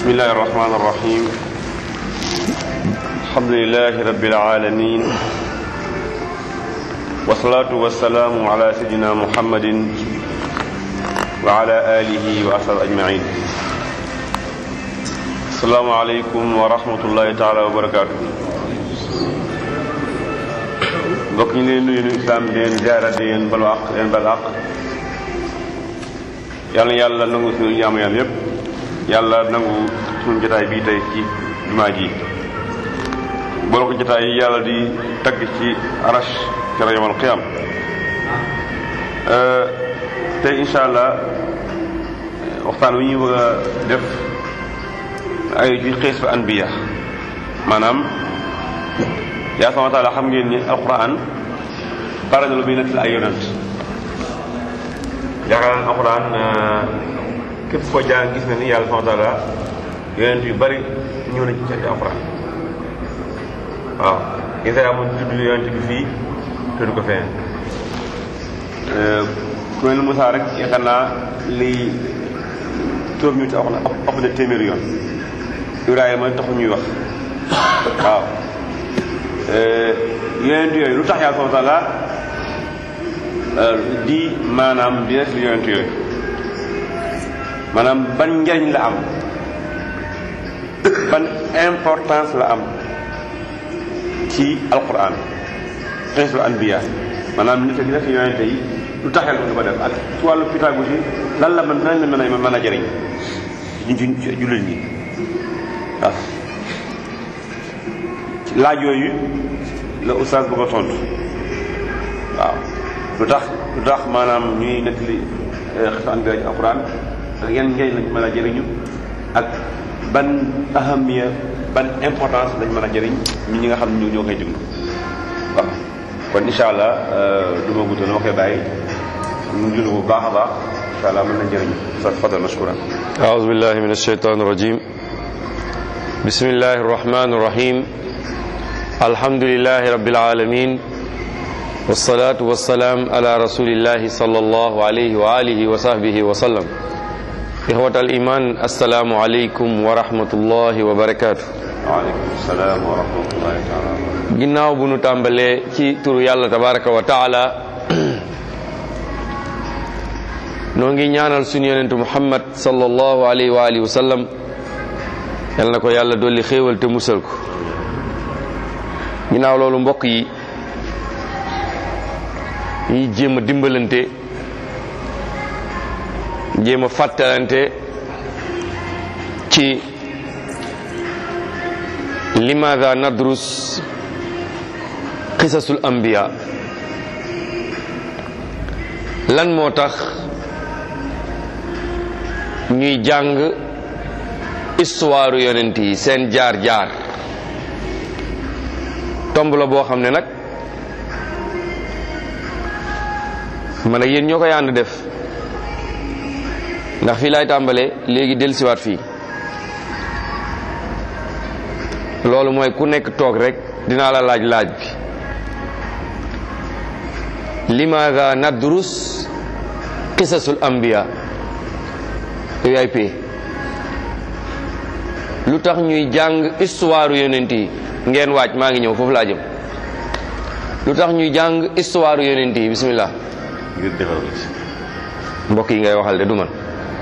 بسم الله الرحمن الرحيم الحمد لله رب العالمين والصلاة والسلام على سيدنا محمد وعلى آله وأصحابه أجمعين السلام عليكم ورحمة الله تعالى وبركاته mbokk ñu leen nuyu nuyu islam di leen ziara di leen balu àq leen bal àq yàlla na yàlla nangu suñu ñaamu yàlla yépp yàlla nangu suñu jotaay bii tey ci jumaa ji boole ko jotaay yi yàlla di tagg ci arash kera yomal qiyam tey insha allah waxtaan wi ñuy bëgg a def ay ci xiis fa anbiya maanaam yaa sama taala xam ngeen ni alquran bare na lu muy nekk ay yonent yaakaar naa alquran képp koo jàng gis na ni yàlla sama taala yonent yu bari ñëw na ci alquran waaw isa amoon tudd yonent bi fii tudd ko feneen ku mel ni Moussa rek yaakaar naa li tur ñu ci alquran ëpp na téeméeri yoon Ibrahima taxu ñuy wax waaw yonent yooyu lu tax yàlla subhanahu wa taala di maanaam di def yonent yooyu maanaam ban njariñ la am ban importance la am ci alquran xisul anbiya maanaam nit ak def yonent yi lu tax yàlla ko def ak ci wàllu pédagogie lan la mën lan la mën a mën a jëriñ ñu ci jullit ñi waaw laaj yooyu la oustaz bëgg a tontu waaw lu tax lu tax maanaam ñuy nettali xisu anbiya ci alquran ak yan njëriñ lañ mën a jëriñu ak ban ahamiya ban importance lañ mën a jëriñ ñi ñi nga xam ne ñoo koy déglu waaw kon incha allah du ma guddal dama koy bàyyi ñu julu bu baax a baax incha allah mën na jëriñu sa fadal mashkuran أعوذ بالله من الشيطان الرجيم بسم الله الرحمن الرحيم الحمد لله رب العالمين والصلاة والسلام على رسول الله صلى الله عليه وآله وصحبه وسلم إخوة الإيمان السلام عليكم ورحمة الله وبركاته waaleykum salaam wa rahmatullahi taala wa barakatuh ginnaaw bu nu tàmbalee ci turu yàlla tabaraka wa taala noo ngi ñaanal suñu yonentu muhammad sallallahu alayhi wa alihi wa sallam yal na ko yàlla dolli xéewal te musal ko ginnaaw loolu mbokk yi ñuy jéem a dimbalante jéem a fàttalante ci limaada nadrus qisasul anbiya lan moo tax ñuy jàng histoire yonent yi seen jaar-jaar tomb la boo xam ne nag man ak yéen ñoo koy ànd def ndax fii laay tàmbalee léegi dellusiwaat fii loolu mooy ku nekk toog rek dinaa la laaj laaj bi limaada nadrus qisasul anbiya yow yaay pee lu tax ñuy jàng histoire yonent yi ngeen waaj maa ngi ñëw foofu laa jëm lu tax ñuy jàng histoire yonent yi bismillah ngir defar la ci mbokk yi ngay waxal de du man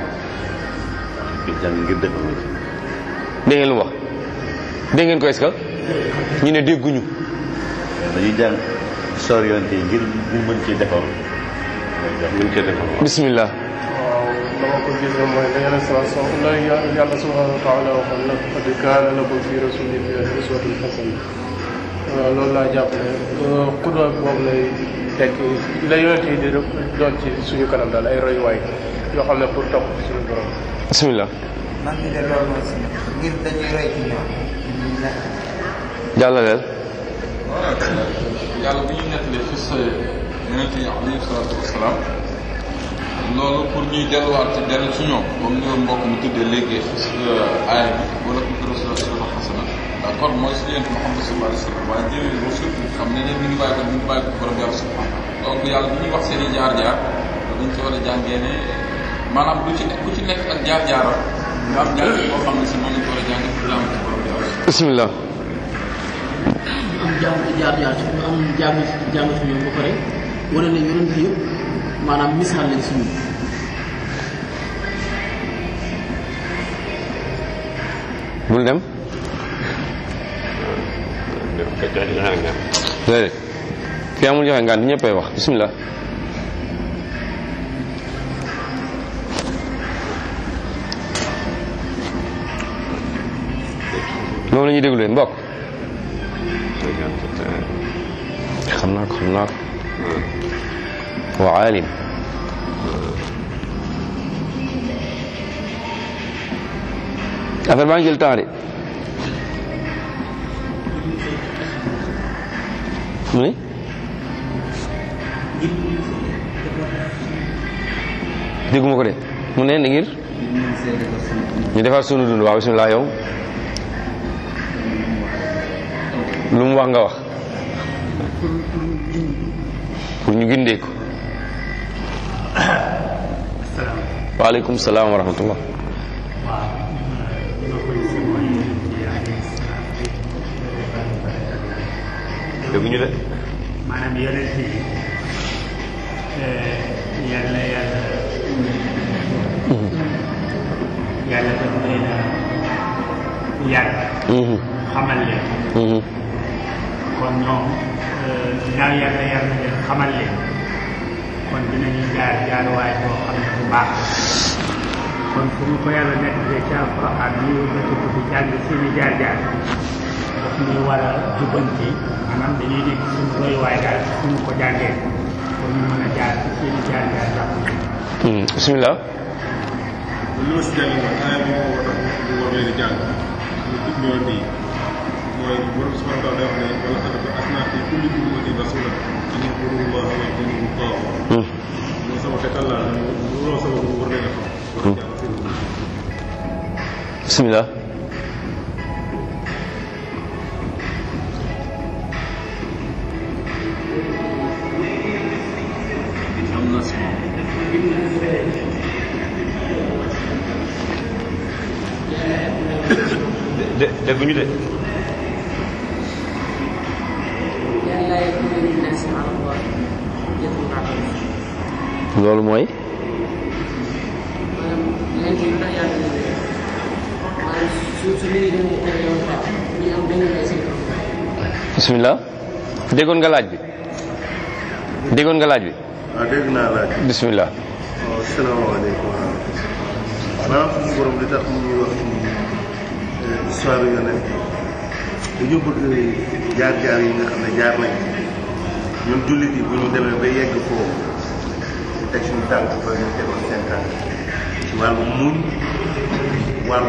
jàng ngir defar la ci dégg ngeen lu mu wax dégg ngeen ko est-ce que ñu ne dégguñu dañuy jàng histoire yonent yi ngir ñu mën cee defar mën cee defar bismillah waaw dama ko gis mooy la yeneen saa so la yàlla subhanahu wa taala waxoon na qad kaana lakum fi rasulillahi uswatun hasana waaw loolu laa jàpp ne xudwa boobu lay tekk la yonent yi di doon ci suñu kanam daal ay royuwaay yoo xam ne pour topp suñu borom bismillah man mi de loolu mooy si ngir dañuy roy ci ñoom jàllaleel yàlla bu ñu nettali fi sa yonent yi alayhi salaatu wasalaam loolu pour ñuy delluwaat ci dellu ci ñoom comme ni mbokk mu tuddee léegi aaya bi wala ko fi rasul sallallahu xasana d'accord mooy si yonent Muhammad sallallahu alayhi wa sallam waaye jëlee rasul xam ne ne mi ngi bàyyi ko mi ngi bàyyi ko borom yàlla subhanahu donc yàlla bu ñuy wax seen i jaar-jaar dañ ci war a jàngee ne maanaam lu ci nekk ku ci nekk ak jaar-jaaram nga am jaar boo xam ne si moom lañ ko war a jàng pour jàng ci borom bi yàlla bismillah am jàng jaar jaar ci am jàng jàng ci ñoom ba pare wane ne yonent yëpp maanaam misaal lañ si ñun bul dem déedéet fi amul joxe ngaan ñëppay wax bismillah moom la ñuy déglu leen mbokk xam naa ko xam naa ko wa aalim affaire baa ngi jël temps de mu ni dégguma ko de mu ne ni ngir ñu defar sunu dund waaw bismillah yow lu mu wax nga wax pour ñu gindee ko waaleykum salaam wa rahmatullah dégguñu de maanaam yonent yi yàlla yàlla yàlla daf leen a yar xamal leen kon ñoom ginnaaw yàlla yar na leen xamal leen kon dinañu jaar jaaruwaay boo xam ne bu baax kon fu mu ko yàlla nekk de ci alquran ñu bëtt ko fi jàng seeni jaar jaar daf ñuy war a jubbanti maanaam dañuy nekk suñu royuwaay daal suñu ko jàngee pour ñu mën a jaar ci seeni jaar jaar jàpp bismillah li ma si jàng mooy aaya bi moo war a ñu war leen a jàng ñu tudd ñoo nii mooy borom subhanahu wa taala day wax ne wala xad ba'athna fi kulli ummatin rasulan an ya'budu llaha wa yajtanibu taaghut mooy sama xetal laa lu loo sama bu war leen a xam war a jàng seen bismillah am na si de dégguñu de yàlla yakuna linnaasi ala Allah hujjatun ba'da loolu mooy maanaam yonent yi ndax yàlla na leen maanaam su su nit ñi demee ay yoon fa ñu am benn lay seen kaw. bismillah déggoon nga laaj bi déggoon nga laaj bi waaw dégg naa laaj bismillah waaw salaamaaleykum wa rahmatulah maanaam suñu borom li tax mu ñuy wax ci histoire yonent dañu bëgg jaar-jaar yi nga xam ne jaar nañ ñun jullit yi bu ñu demee ba yegg foofu ñu teg suñu tànk fa ñu tegoon seen tànk ci wàllu muñ wàllu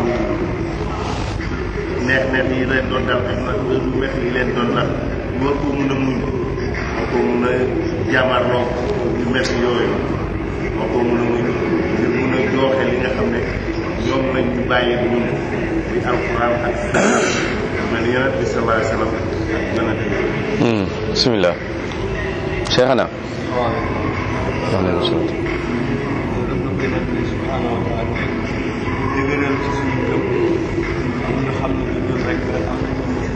neex neex yi leen doon dal ak nag lu métti yi leen doon dal ñu war koo mun a muñ war koo mun a jàmmarloo yu métti yooyu war koo mun a muñ ngir mun a jooxe li nga xam ne ñoom lañ ñu bàyyi ñun di alquran ak mel ni yonent bi sallallahu alayhi wa sallam ak yonent bi bismillah cheikhana waaleykum salaam dëgëral ci suñu gëm ñu xam ne du ñun rek la am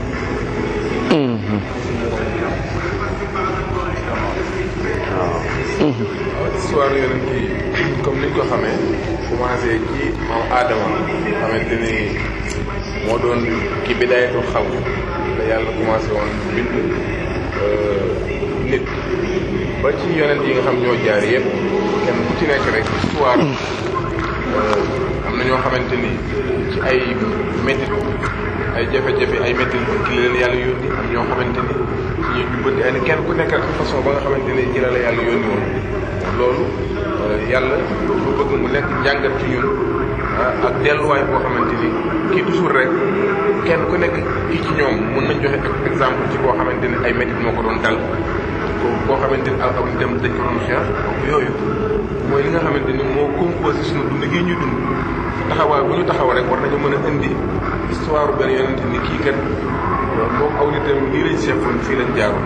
histoire yonent yi comme niñ ko xamee commencé ci moom aadama xamante ni moo doon ki bidaayatul xalq la yàlla commencé woon bind nit ba ci yonent yi nga xam ñoo jaar yëpp kenn ku ci nekk rek histoire am na ñoo xamante ni ci ay métit ay jafe-jafe ay métit ki la leen yàlla yónni am ñoo xamante ni ci ñuy jubbanti ay kenn ku nekk ak façon ba nga xamante ni ci la la yàlla yónni woon loolu yàlla dafa bëgg mu nekk njàngat ci ñun ak delluwaay boo xamante ni kii toujours rek kenn ku nekk kii ci ñoom mën nañ joxe exemple ci koo xamante ni ay métit moo ko doon dal ko koo xamante ni aw aw dem dañ ko doon xeex donc yooyu mooy li nga xamante ni moo composé suñu dund gi ñuy dund taxawaay bu ñu taxaw rek war nañu mën a indi histoire benn yonente ni kii kat moom aw nitam lii lañ seqoon fii lañ jaaroon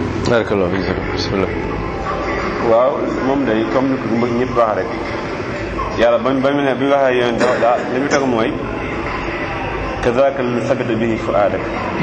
barakallah bismillah waaw moom day comme ni ko mbëgg ñëpp wax rek yàlla ba ba mu ne bi mu waxee yonent da daa li mu teg mooy kazaka li sabita bihi fuaadak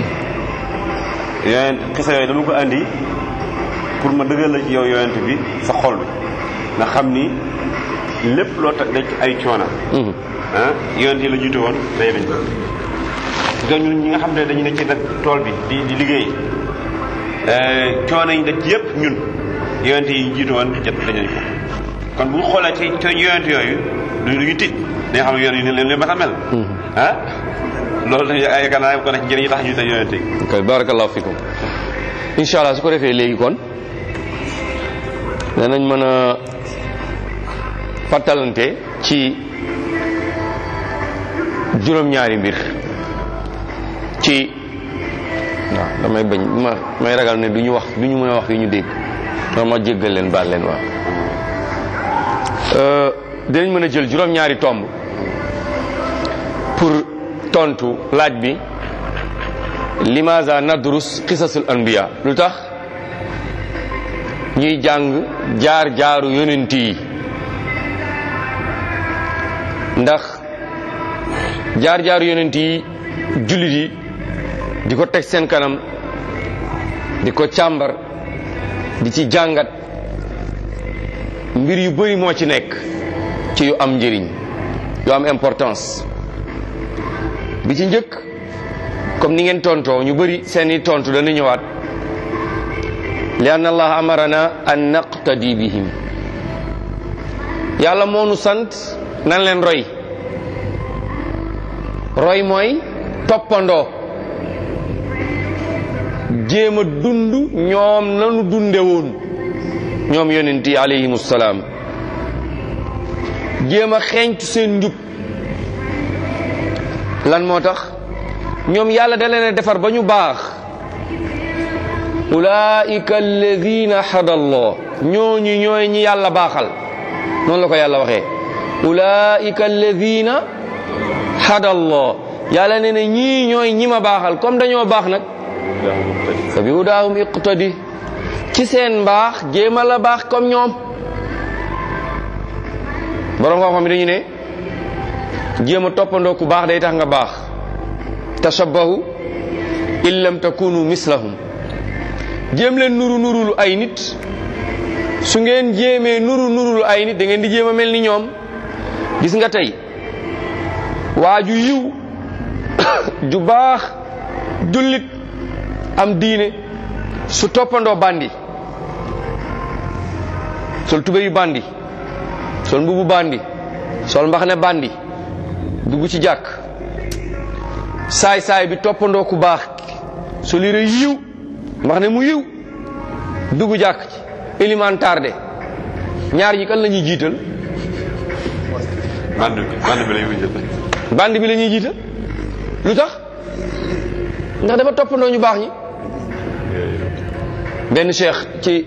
yonent xisa yooyu dama ko andi pour ma dëggal la ci yow yonent bi sa xol bi nga xam ni lépp loo tax dañ ay coona ah yonent yi la jiitu woon day dañ ko ñun ñi nga xam ne dañu ne ci nag tool bi di di liggéey coono yi daj yëpp ñun yonent yi jiitu woon jot dañu ko kon bu ñu xoolee ci ci yonent yooyu du ñu tiit dañu xam ne yoon yi leen leen mat a mel ah loolu dañu ay yaakaar naa ko ne ci njëriñ yi tax ñu te yonent yi ok barakallahu fikum incha allah su ko defee léegi kon danañ mën a fàttalante ci juróom-ñaari mbir ci waaw damay bañ ma may ragal ne du ñu wax du ñu mën a wax yu ñu dégg non ma jéggal leen baal leen waaw dinañ mën a jël juróom-ñaari tomb pour tontu laaj bi limaza nadrus qisasul anbiya lu tax ñuy jàng jaar jaaru yonent yi ndax jaar jaaru yonent yi jullit yi di ko teg seen kanam di ko càmbar di ci jàngat mbir yu bari moo ci nekk ci yu am njëriñ yu am importance bi ci njëkk comme ni ngeen tontoo ñu bari seeni tontu dana ñëwaat li anna allah amarana an naqtadi bihim yàlla moo nu sant nan leen roy roy mooy toppandoo jéem a dund ñoom nanu dunde woon ñoom yonent yi alayhimu salaam jéem a xeeñtu seen njub lan moo tax ñoom yàlla da leen a defar ba ñu baax ulaika alladina hada allah ñooñu ñooy ñi yàlla baaxal noonu la ko yàlla waxee ulaika alladina hada allah yàlla ne ne ñii ñooy ñi ma baaxal comme dañoo baax nag fa bi hudaahum iqtadi ci seen mbaax jéema la baax comme ñoom borom xam-xam yi dañu ne jéem a toppandoo ku baax day tax nga baax tashabbahu in lam takunu mislahum jéem leen nuru nurulu ay nit su ngeen jéemee nuru nurulu ay nit da ngeen di jéem a mel ni ñoom gis nga tey waa ju yiw ju baax jullit am diine su toppandoo bandi sol tube yu bandi sol mbubu bandi sol mbaxane bandi dugg ci jàkk saay saay bi toppandoo ku baax sol yére yiw mbaxane mu yiw dugg jàkk ci élément tardé ñaar ñi kan la ñuy jiital band bi band bi la ñuy jël bandi bi la ñuy jiital lu tax ndax dafa toppandoo ñu baax ñi benn cheikh ci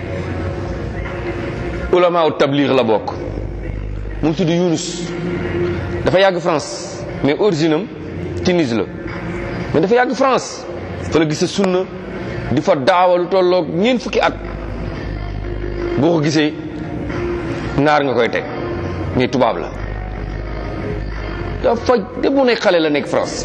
ulama u tabligh la bokk mu ngi tudd Yunus dafa yàgg France mais origine am Tunis la mais dafa yàgg France fa la gisee sunna di fa daawa lu tolloog ñeent fukki at boo ko gisee naar nga koy teg mais tubaab la dafa de bu nekk xale la nekk France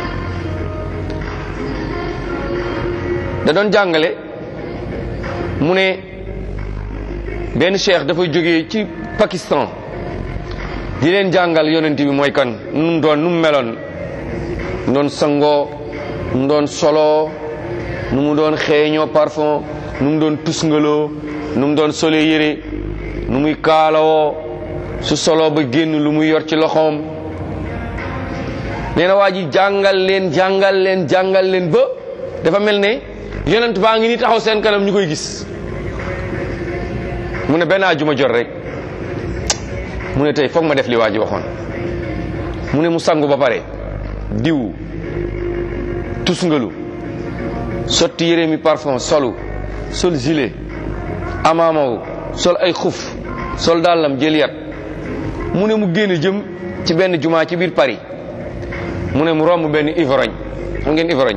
da doon jàngale mu ne benn cheikh dafay jógee ci Pakistan di leen jàngal yonent bi mooy kan nu mu doon nu mu meloon nu doon sangoo nu mu doon soloo nu mu doon xeeñoo parfum nu mu doon tusngaloo nu mu doon solee yére nu muy kaalawoo su soloo ba génn lu muy yor ci loxoom nee na waa ji jàngal leen jàngal leen jàngal leen ba dafa mel ne yonent baa ngi ni taxaw seen kanam ñu koy gis mu ne benn ajuma jot rek mu ne tey foog ma def li waa ji waxoon mu ne mu sangu ba pare diw tusngalu sotti yére mi parfum solu sol gilet amaamawu sol ay xuf sol dàllam jël yat mu ne mu génn jëm ci benn jumaa ci biir Paris mu ne mu romb benn ivrogne xam ngeen ivrogne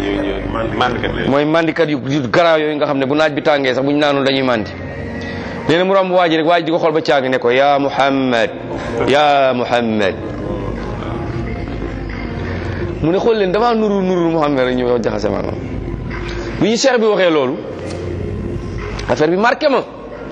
mooy mandikat yu yu garaaw yooyu nga xam ne bu naaj bi tàngee sax bu ñu naanul dañuy mandi nee na mu romb waa ji rek waa ji di ko xool ba caag ne ko ya muhammad ya muhammad mu ne xool leen damaa nuru nuru muhammad rek ñu yow jaxase maanaam bi ñu cheikh bi waxee loolu affaire bi marqué ma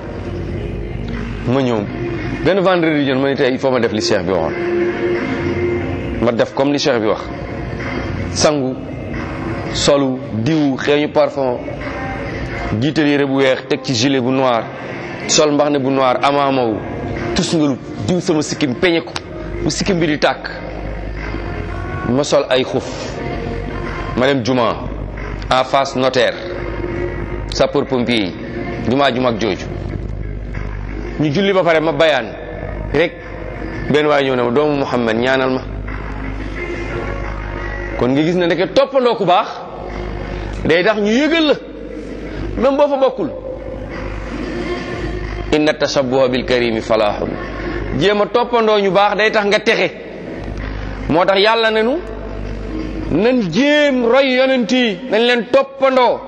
ma ñëw benn vendredi jën ma ne tey il faut ma def li cheikh bi waxoon ma def comme li cheikh bi wax sangu solu diw xeeñu parfum jiital yére bu weex teg ci gilet bu noir sol mbax ne bu noir amaamaw tus ngalu diw sama sikkim peñe ko bu sikkim bi di tàkk ma sol ay xuf ma dem juma en face notaire sapeur pompier yi juma ju mag jooju ñu julli ba pare ma bayaan rek benn waay ñëw ne ma doomu Muhammad ñaanal ma kon nga gis ne ndeke toppandoo ku baax day tax ñu yëgal la même boo fa bokkul inna tashabbuha bil karimi falahun jéem a toppandoo ñu baax day tax nga texe moo tax yàlla ne nu nan jéem roy yonent yi nañ leen toppandoo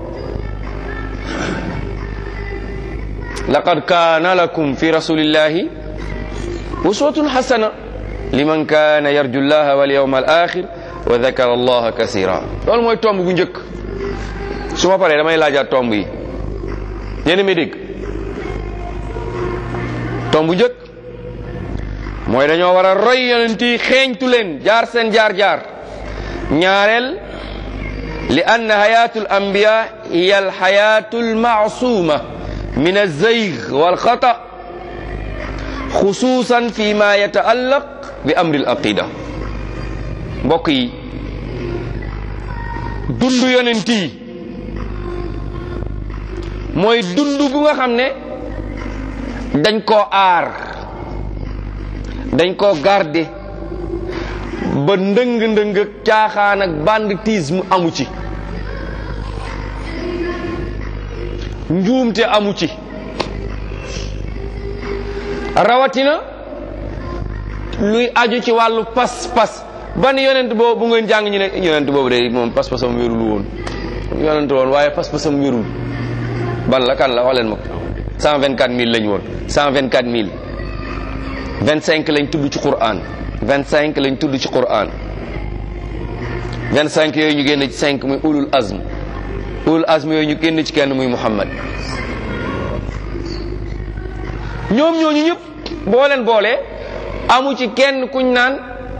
laqad kaana lakum fi rasulillahi uswatun hasana liman kaana yarju llaha wal yawma al axir wa dakara allaha kasira loolu mooy tomb bu njëkk su ma paree damay laajaat tomb yi yéen mi dégg tomb bu njëkk mooy dañoo war a roy yonent yi xeeñtu leen jaar seen jaar-jaar ñaareel li ann hayatu al anbiya hiya al hayatu al maasuma min alzayg walxata xususan fi ma yataallaq bi amri al aqida mbokk yi dund yonent yi mooy dund bu nga xam ne dañ koo aar dañ koo garder ba ndëng-ndëng ak caaxaan ak banditisme amu ci njuumte amu ci rawatina luy aju ci wàllu pas-pas ban yonent boobu bu ngeen jàng ñu ne yonent boobu de moom pas-pasam wérul woon yonent woon waaye pas-pasam wérul ban la kan la wax leen ma ko cent vingt quatre mille lañ woon cent vingt quatre mille vingt cinq lañ tudd ci Qur'an vingt cinq lañ tudd ci Qur'an vingt cinq yooyu ñu génn ci cinq muy ulul azm ulul azm yooyu ñu génn ci kenn muy Muhammad ñoom ñooñu ñëpp boo leen boolee amu ci kenn kuñ naan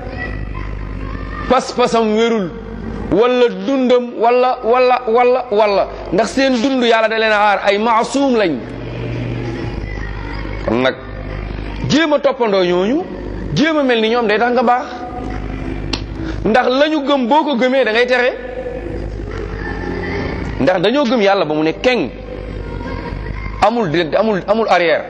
pas-pasam wérul wala dundam wala wala wala wala ndax seen dund yàlla da leen a aar ay maasuum lañ kon nag jéem a toppandoo ñooñu jéem a mel ni ñoom day tax nga baax ndax lañu gëm boo ko gëmee da ngay texe ndax dañoo gëm yàlla ba mu ne keng amul di amul amul arrière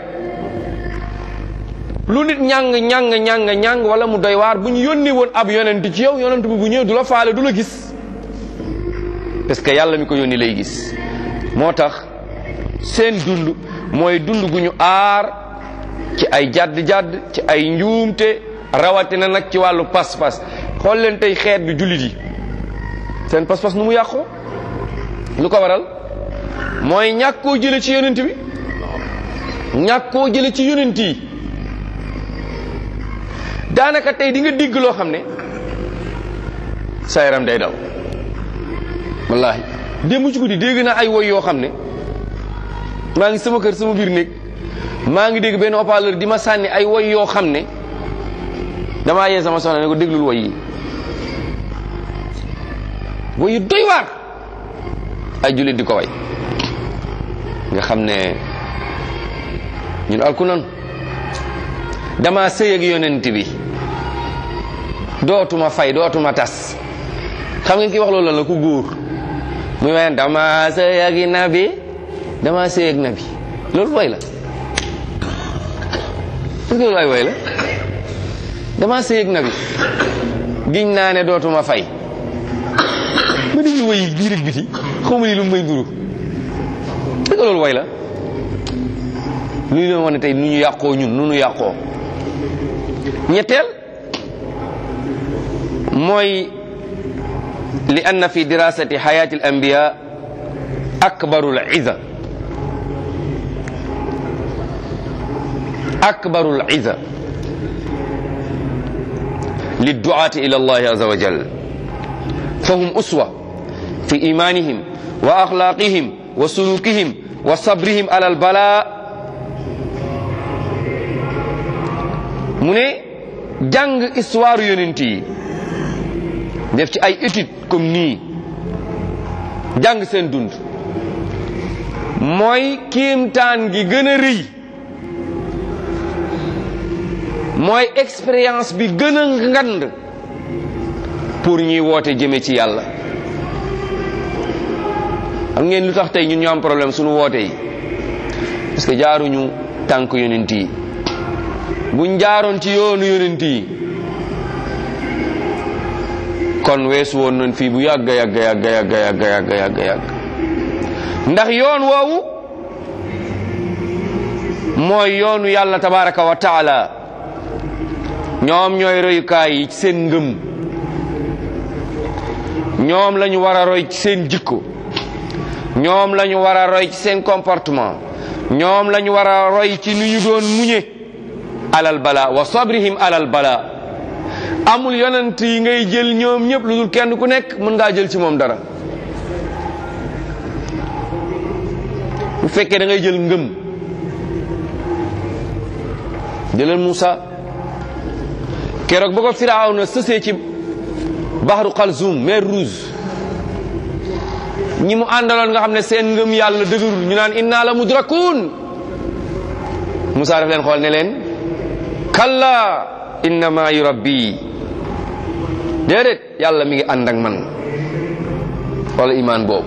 lu nit ñàng ñàng ñàng ñàng wala mu doy waar bu ñu yónni woon ab yonent ci yow yonent bi bu ñëw du la faale du la gis parce que yàlla mi ko yónni lay gis moo tax seen dund mooy dund gu ñu aar ci ay jadd-jadd ci ay njuumte rawatina nag ci wàllu pas-pas xool leen tey xeet bi jullit yi seen pas-pas nu mu yàqoo lu ko waral mooy ñàkkoo jële ci yonent bi ñàkkoo jële ci yonent yi daanaka tey di nga digg loo xam ne sa yaram day daw wallahi démb ci guddi dégg naa ay woy yoo xam ne maa ngi sama kër sama biir néeg maa ngi dégg benn haut-parleur di ma sànni ay woy yoo xam ne damaa yee sama soxna ne ko déglul woy yi woy yu doy waar ay jullit di ko way nga xam ne ñun alku nan dama sëy ak yonent bi dootuma fay dootuma tas xam ngeen ki wax loolu lan la ku góor muy wayen dama sëy ak nabi dama sëy ak nabi loolu way la est-ce que loolu ay way la dama sëy ak nabi giñ naa ne dootuma fay ma déglu way biir ak biti xaw ma ni lu may duru est-ce que loolu way la lu ñu leen wane tey nu ñu yàqoo ñun nu ñu yàqoo ñetteel mooy li anna fi dirasati xayati al anbiya akbaru al iza akbarul iza lidduati ila allahi aza wa jal fahum uswa fi imanihim wa akhlaqihim wa sulukihim wa sabrihim ala albala mu ne jàng histoire yonent yi def ci ay étude comme nii jàng seen dund mooy kiimtaan gi gën a rëy mooy expérience bi gën a ngand pour ñuy woote jëme ci yàlla xam ngeen lu tax tey ñun ñu am problème suñu woote yi parce que jaaruñu tànk yonent yi buñ jaaroon ci yoonu yonent yi kon weesu woon nañ fii bu yàgg yàgg yàgg yàgg yàgg yàgg yàgg yàgg ndax yoon woowu mooy yoonu yàlla tabaraka wa taala ñoom ñooy royukaay yi ci seen ngëm ñoom la ñu war a roy ci seen jikko ñoom la ñu war a roy ci seen comportement ñoom la ñu war a roy ci nu ñu doon muñe alal bala wa sabrihim alal bala amul yonent yi ngay jël ñoom ñëpp lu dul kenn ku nekk mën ngaa jël ci moom dara bu fekkee da ngay jël ngëm jëlal Moussa keroog ba ko Firawna sësee ci baxru Xalzum mer Rouge ñi mu àndaloon nga xam ne seen ngëm yàlla dëgërul ñu naan inna la mudrakun Moussa daf leen xool ne leen kalla inna maayi rabbi déedéet yàlla mi ngi ànd ak man wala imaan boobu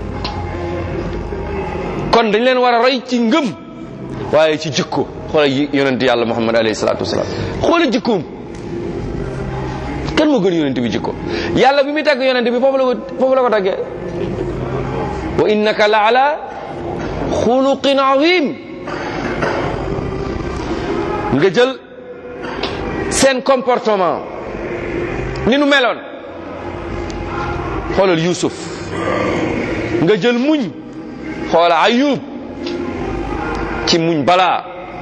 kon dañ leen war a roy ci ngëm waaye ci jikko xoola yonent yàlla muhammad alayhi salaatu wasalaam xoola jikkoom kan moo gën yonent bi jikko yàlla bi muy tagg yonent bi foofu la ko foofu la ko taggee wa innaka la ala xuluqin azim nga jël seen comportement ni nu meloon xoolal Yuusuf nga jël muñ xoola Ayub ci muñ balaa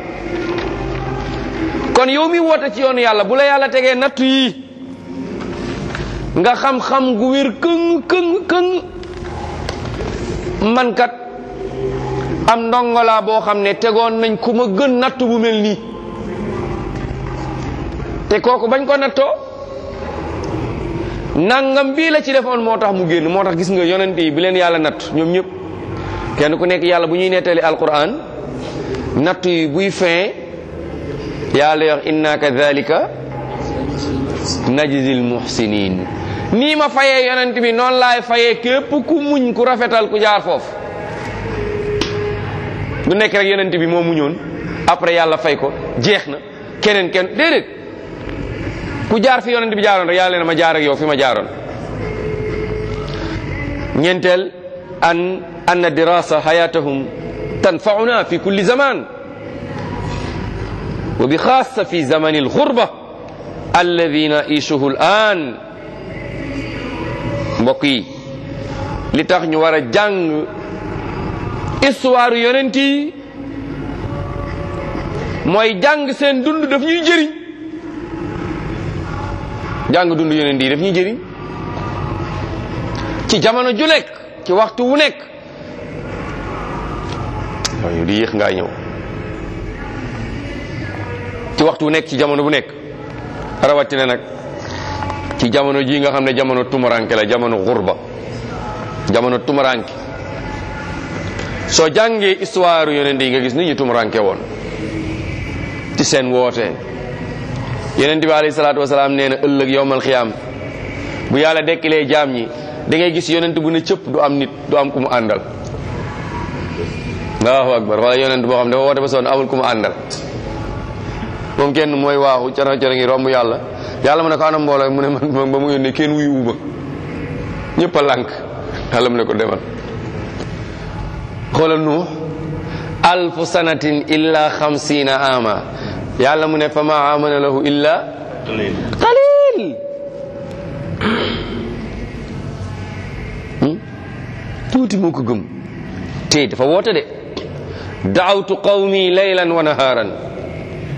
kon yow mi woote ci yoonu yàlla bu la yàlla tegee nattu yi nga xam-xam gu wér këng këng këng man kat am ndongolaa boo xam ne tegoon nañ ku ma gën nattu bu mel nii te kooku bañ ko nattoo nangam bii la ci defoon moo tax mu génn moo tax gis nga yonent yi bi leen yàlla natt ñoom ñëpp kenn ku nekk yàlla bu ñuy nettali alquran natt yi buy fin yàlla wax inna kadhalika najzil muhsinin nii ma fayee yonent bi noonu laay fayee képp ku muñ ku rafetal ku jaar foofu du nekk rek yonent bi moo muñoon après yàlla fay ko jeex na keneen kenn déedéet ku jaar fi yonent bi jaaroon rek yàlla ne ma jaar ak yow fi ma jaaroon ñeenteel an anna dirasa hayatahum tanfauna fi kulli zaman wa bi xaasa fi zamani alxurba alladi naishuhu al'an mbokk yi li tax ñu war a jàng histoire yonent yi mooy jàng seen dund daf ñuy jëriñ jàng dund yonent yi daf ñuy jëriñ ci jamono ju nekk ci waxtu wu nekk waaye di yéex ngaa ñëw ci waxtu wu nekk ci jamono bu nekk rawatina nag ci jamono ji nga xam ne jamono tumuranke la jamono xurba jamono tumuranke soo jàngee histoire yonent yi nga gis nit ñi tumuranke woon ci seen woote yonent bi alayhi salaatu wasalaam nee na ëllëg yowmal xiyaam bu yàlla dekkilee jaam ñi da ngay gis yonent bu ne cëpp du am nit du am ku mu àndal allahu akbar wala yonent boo xam dafa woote ba sonn amul ku mu àndal moom kenn mooy waaxu cana cana ngi romb yàlla yàlla mu ne ko anam mbooloo mu ne man ba mu yónnee kenn wuyu uba ñëpp a lànk yàlla mu ne ko demal xoolal nuux alfu sanatin illa xamsina ama yàlla mu ne fa ma amana lahu illa qalil tuuti moo ko gëm te dafa woote de daawtu qawmi laylan wa naharan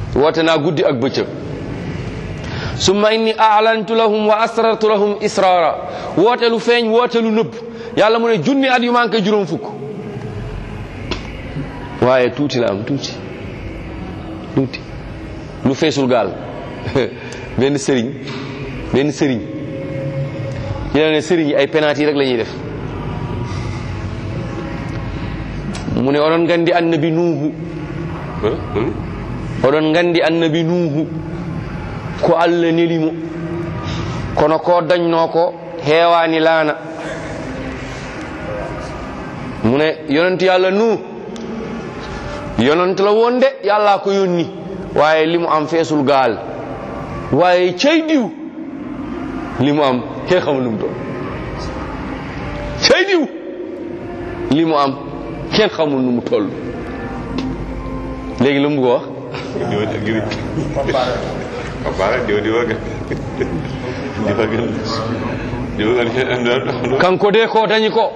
woote naa guddi ak bëccëg summa inni a'lantu lahum wa asrartu lahum israara woote lu feeñ woote lu nëbb yàlla mu ne junni at yu manqué juróom fukk waaye tuuti la am tuuti tuuti lu feesul gaal benn sëriñ benn sëriñ ñu ne sëriñ yi ay penalty rek la ñuy def mu ne oɗon gandi annabi nuuhu oɗon gandi annabi nuuhu ko allah nelimo kono ko dañno ko heewani laana mu ne yonent yàlla nu yonent la woon de yàlla ko yónni waaye li mu am feesul gaal waaye cey diw li mu am kenn xamul lu mu doon cey diw li mu am kenn xamul nu mu toll léegi lu mu bëgg a wax Kapara diw diw gën diw gën diw gën kanko de ko dañi ko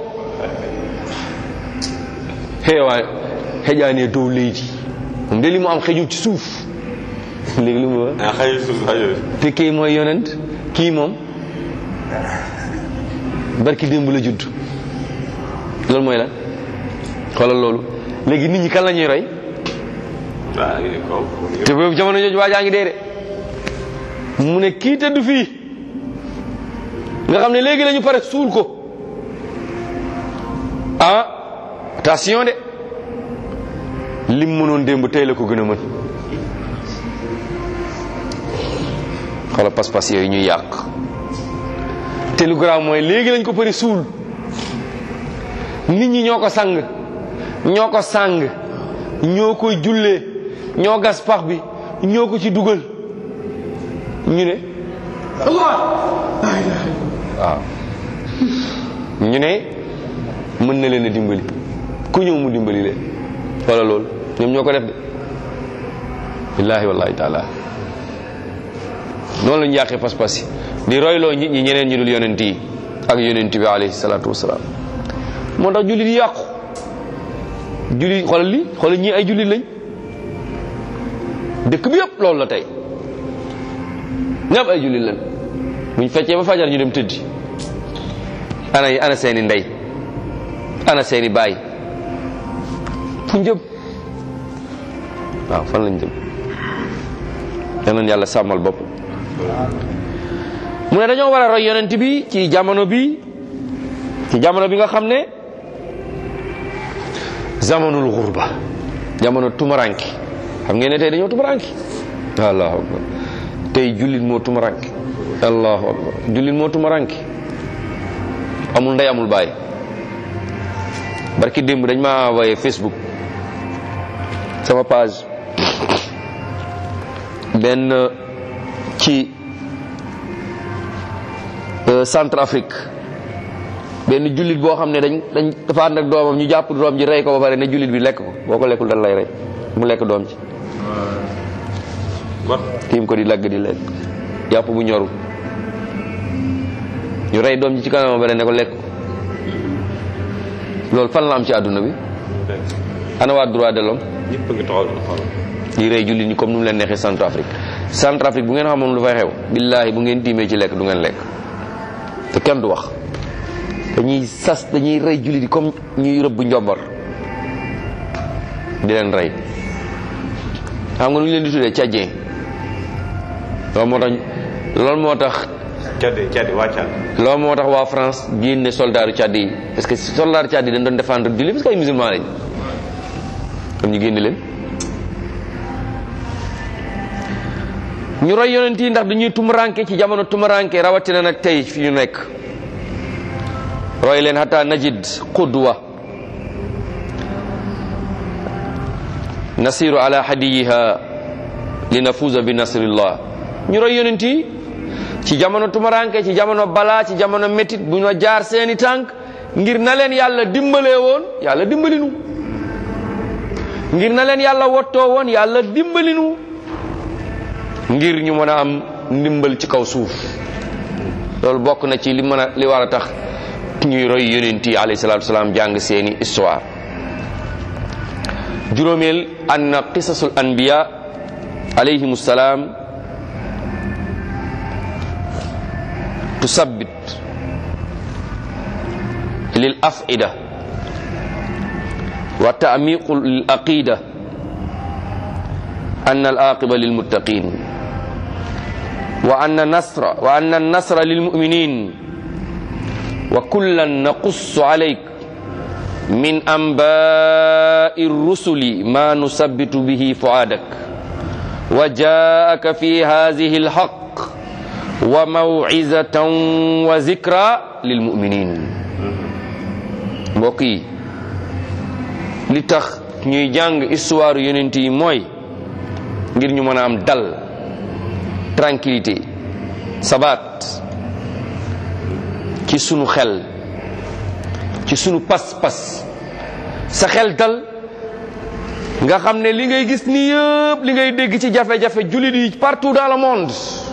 heewa heƴaani e dow leydi ɗum de limo am xejum ci suuf léegi lu mu wax ah xëy suuf xëy te kii mooy yonent kii moom barki démb la judd loolu mooy lan xoolal loolu léegi nit ñi kan la ñuy roy ah kaw te boobu jamono jooju waajaa ngi dee de mu ne kii tëdd fii nga xam ne léegi lañu pare suul ko ah attention de lim mënoon démb tey la ko gën a mën xoolal pas-pas yooyu ñuy yàq te lu garaaw mooy léegi lañ ko pare suul nit ñi ñoo ko sang ñoo ko sang ñoo koy jullee ñoo gas pax bi ñoo ko ci dugal ñu ne waaw ñu ne mën na leen a dimbali ku ñëw mu dimbali leen wala loolu ñoom ñoo ko def de billaahi wallahi taala noonu la ñu yàqee pas-pas yi di royloo nit ñi ñeneen ñu dul yonent yi ak yonent bi alayhi salaatu wasalaam moo tax jullit yi yàqu jullit xoolal li xoolal ñii ay jullit lañ dëkk bi yëpp loolu la tey ñëpp ay jullit lañ buñ feccee ba fajar ñu dem tëddi ana yi ana seeni ndey ana seeni baay fu jëm waaw fan lañ jëm yal nañ yàlla sàmmal bopp mu ne dañoo war a roy yonent bi ci jamono bi ci jamono bi nga xam ne zamanul xurba jamono tumaranki xam ngeen ne tey dañoo tumaranki allahu akbar tey jullit moo tumaranki allahu akbar jullit moo tumaranki amul ndey amul baay barki démb dañ ma envoyé facebook sama page benn ci centre Afrique benn jullit boo xam ne dañ dañ dafa ànd ak doomam ñu jàpp doom ji rey ko ba pare ne jullit bi lekk ko boo ko lekkul dal lay rey mu lekk doom ji tiim ko di lagg di lekk yàpp bu ñoru ñu rey doom ji ci kanam ba pare ne ko lekk ko loolu fan la am ci àdduna bi ana waa droit de l'homme ñëpp ngi taxaw di xool di rey jullit ñi comme nu mu leen neexee centre Afrique centre Afrique bu ngeen xamoon lu fay xew billaahi bu ngeen tiimee ci lekk du ngeen lekk te kenn du wax dañuy sas dañuy rey jullit yi comme ñuy rëbb njombar di leen rey xam nga nu ñu leen di tuddee tchadien loolu moo tax loolu moo tax caddi caddi waa Tchad loolu moo tax waa France génne soldaaru Tchad yi parce que soldaaru Tchad yi dañ doon défendre jullit parce que ay musulman lañ kon ñu génne leen ñu roy yonent yi ndax dañuy tumuranke ci jamono tumuranke rawatina nag tey fi ñu nekk roy leen hatta najid qudwa nasiru ala hadiyiha linafuza bi nasrillah ñu roy yonent yi ci jamono tumuranke ci jamono balaa ci jamono métit bu ñu jaar seeni tànk ngir na leen yàlla dimbalee woon yàlla dimbalinu ngir na leen yàlla wottoo woon yàlla dimbalinu ngir ñu mën a am ndimbal ci kaw suuf loolu bokk na ci li mën a li war a tax ñuy roy yonent yi alayhi salaatu wasalaam jàng seeni histoire juróomeel anna qisasul anbiya alayhim salaam tusabbit lil afida wa taamiqu lil aqida أن العاقبة للمتقين وأن النصر وأن النصر للمؤمنين وكلا نقص عليك من أنباء الرسل ما نثبت به فؤادك وجاءك في هذه الحق وموعظة وذكرى للمؤمنين mbokk yi li tax ñuy jàng histoire yonent yi mooy ngir ñu mën a am dal tranquillité sabat ci sunu xel ci sunu pas-pas sa xel dal nga xam ne li ngay gis ni yëpp li ngay dégg ci jafe-jafe jullit yi partout dans le monde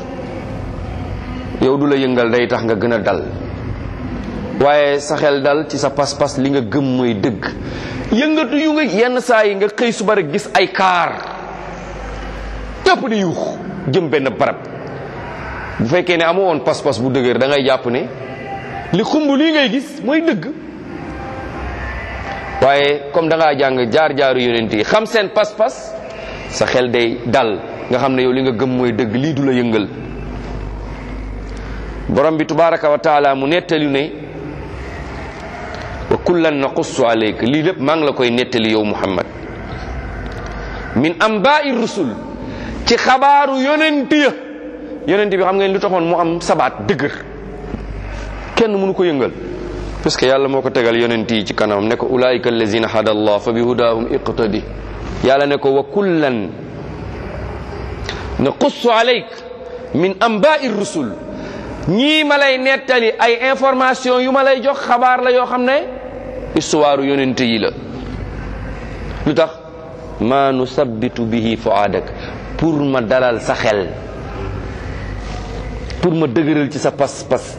yow du la yëngal day tax nga gën a dal waaye sa xel dal ci sa pas-pas li nga gëm mooy dëgg yëngatu yu nga yenn saa yi nga xëy suba rek gis ay kaar ñëpp di yuux jëm benn barab bu fekkee ne amoo woon pas-pas bu dëgër da ngay jàpp ne li xumb lii ngay gis mooy dëgg waaye comme da ngaa jàng jaar-jaaru yonent yi xam seen pas-pas sa xel day dal nga xam ne yow li nga gëm mooy dëgg lii du la yëngal borom bi tabaraka wa taala mu nettali ne wa kullan naqussu alayka lii lépp maa ngi la koy nettali yow muhammad min ambaai rusul ci xabaaru yonent ya yonent bi xam ngeen lu taxoon mu am sabaat dëgër kenn mënu ko yëngal parce que yàlla moo ko tegal yonent yi ci kanamam ne ko ulaika allazina hada allah fa bi hudahum iqtadi yàlla ne ko wa kullan naqussu alayk min ambaai rusul ñii ma lay nettali ay information yu ma lay jox xabaar la yoo xam ne histoire yonent yi la lu tax ma nusabbitu bihi fuadak pour ma dalal sa xel pour ma dëgëral ci sa pas-pas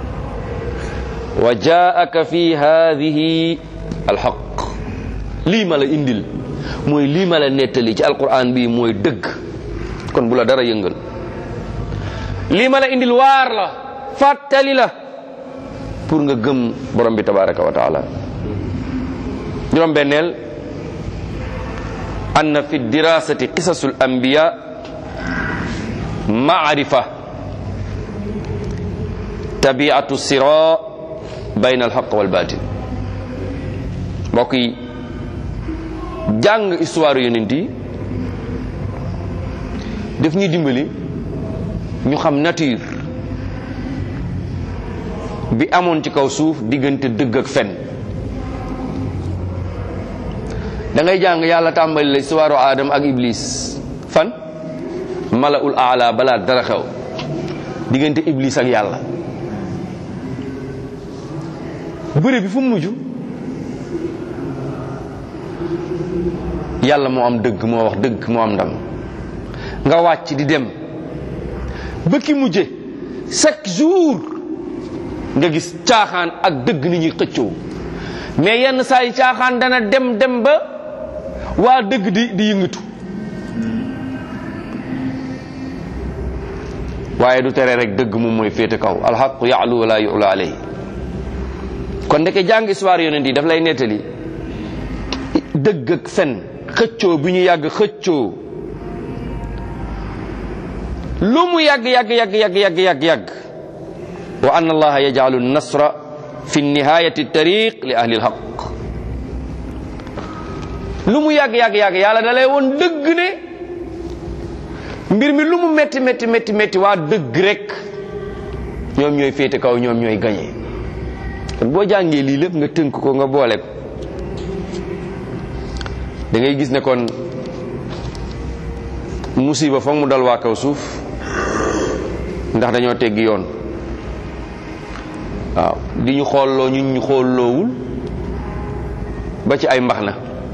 wa jaaka fi hadihi alxaq lii ma la indil mooy lii ma la nettali ci alquran bi mooy dëgg kon bu la dara yëngal lii ma la indil waar la fàttali la pour nga gëm borom bi tabaraka wa taala juróom benneel anna fi dirasati qisasu al anbiya maarifa tabiatu sira bayna al haq wal batil mbokk yi jàng histoire yonent yi daf ñuy dimbali ñu xam nature bi amoon ci kaw suuf diggante dëgg ak fen da ngay jàng yàlla tàmbali la histoire Adam ak Iblis fan malaul aala balaa dara xew diggante Iblis ak yàlla bëre bi fu mu mujj yàlla moo am dëgg moo wax dëgg moo am ndam nga wàcc di dem ba ki mujje chaque jour nga gis caaxaan ak dëgg ni ñuy xëccoo mais yenn saa yi caaxaan dana dem dem ba waa dëgg di di yëngatu waaye du tere rek dëgg moom mooy féete kaw alxaqu yaalu wala yula alayhi kon ndeke jàng histoire yonent yi daf lay nettali dëgg ak fen xëccoo bi ñu yàgg xëccoo lu mu yàgg yàgg yàgg yàgg yàgg yàgg yàgg wa anna allaha yaj'alu nasra fi nihayati tariq li ahli alhaq lu mu yàgg yàgg yàgg yàlla da lay woon dëgg ne mbir mi lu mu metti metti metti metti waa dëgg rek ñoom ñooy féete kaw ñoom ñooy gañe kon boo jàngee lii lépp nga tënk ko nga boole ko da ngay gis ne kon musiba foog mu dal waa kaw suuf ndax dañoo teggi yoon waaw di ñu xoolloo ñun ñu xoolloowul ba ci ay mbax na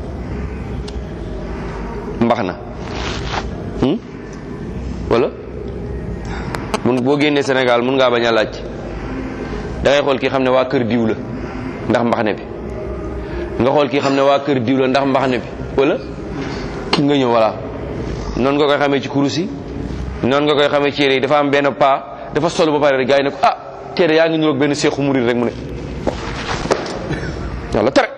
mbax na wala mun boo génnee Sénégal mun ngaa bañ a laaj da ngay xool kii xam ne waa kër diw la ndax mbaxane bi nga xool kii xam ne waa kër diw la ndax mbaxane bi wala nga ñëw voilà noonu nga koy xamee ci kurus yi noonu nga koy xamee ci yére yi dafa am benn paa dafa solo ba pare rek gars yi ne ko ah téere yaa ngi niroog benn seexu murid rek mu ne yàlla tere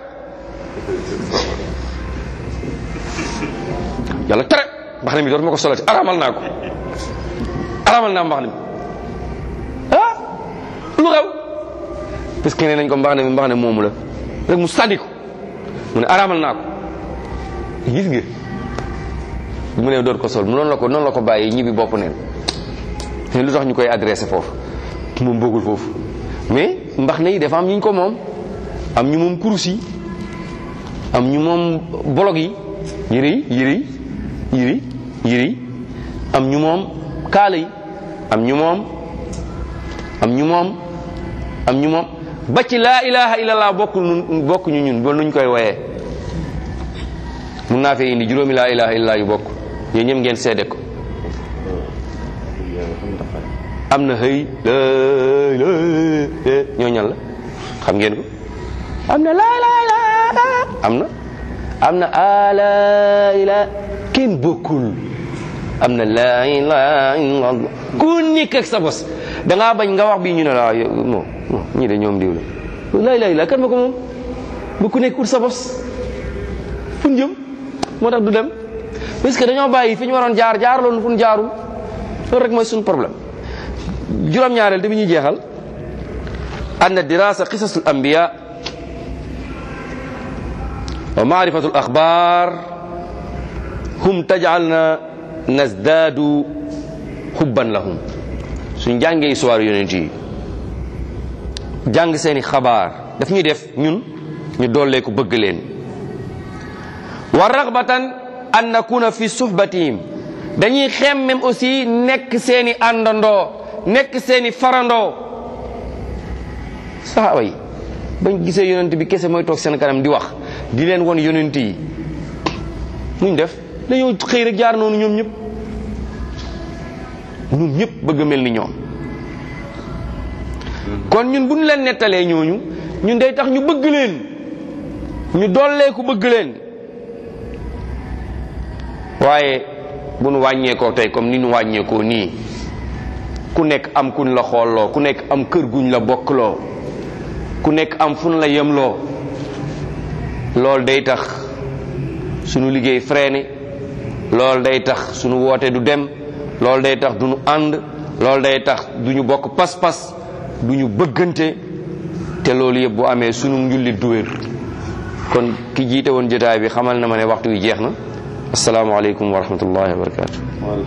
yàlla tere mbaxane mi dootuma ko solati aramal naa ko aramal naa mbaxane mi ah lu xew parce que nee nañ ko mbaxane mi mbaxane moomu la rek mu sànni ko mu ne aramal naa ko gis nga mu ne doot ko sol mu noonu la ko noonu la ko bàyyi ñibbi bopp neen te lu tax ñu koy adressé foofu moom bëggul foofu mais mbax ne yi dafa am ñu ko moom am ñu moom kurus yi am ñu moom bolog yi yëre yi yëre yi yëre yi yëre yi am ñu moom kaala yi am ñu moom am ñu moom am ñu moom ba ci laa ilaha illallah bokkul nun bokk ñu ñun ba nuñ koy woyee mun naa fee indi juróomi laa ilaha illallah yu bokk yéen ñëpp ngeen seede ko am na xëy ñoo ñan la xam ngeen ko am na laa ilaha illallah am na am na ala ila kenn bokkul am na laa ilaha illallah ku nekk ak sa bos da ngaa bañ nga wax bii ñu ne la moom ñii de ñoom diw la laa ilaha illallah kan ma ko moom bu ku nekk ut sa bos fu ñu jëm moo tax du dem parce que dañoo bàyyi fi ñu waroon jaar jaar loolu fu ñu jaarul loolu rek mooy suñu problème juróom-ñaareel te bi ñuy jeexal anna dirasa qisasul anbiya wa maarifatu al axbaar hum tajalna nasdaadu xubban lahum suñ jàngee histoire yonent yi jàng seeni xabaar daf ñuy def ñun ñu dollee ko bëgg leen wa ragbatan an nakuna fi suhbatihim dañuy xemmem aussi nekk seeni àndandoo nekk seeni farandoo saxaaba yi bañ gisee yonent bi kese mooy toog seen kanam di wax di leen won yonent yi nuñ def dañoo xëy rek jaar noonu ñoom ñëpp ñoom ñëpp bëgg a mel ni ñoom kon ñun bu ñu leen nettalee ñooñu ñun day tax ñu bëgg leen ñu dollee ku bëgg leen waaye bu nu wàññeekoo tey comme ni nu wàññeekoo nii ku nekk am kuñ la xoolloo ku nekk am kër guñ la bokkloo ku nekk am fun la yemloo loolu day tax sunu liggéey freiné loolu day tax sunu woote du dem loolu day tax du ñu ànd loolu day tax du ñu bokk pas-pas du ñu bëggante te loolu yëpp bu amee sunu njullit du wér kon ki jiite woon jotaay bi xamal na ma ne waxtu wi jeex na asalaamaaleykum wa rahmatullahi wa barakatu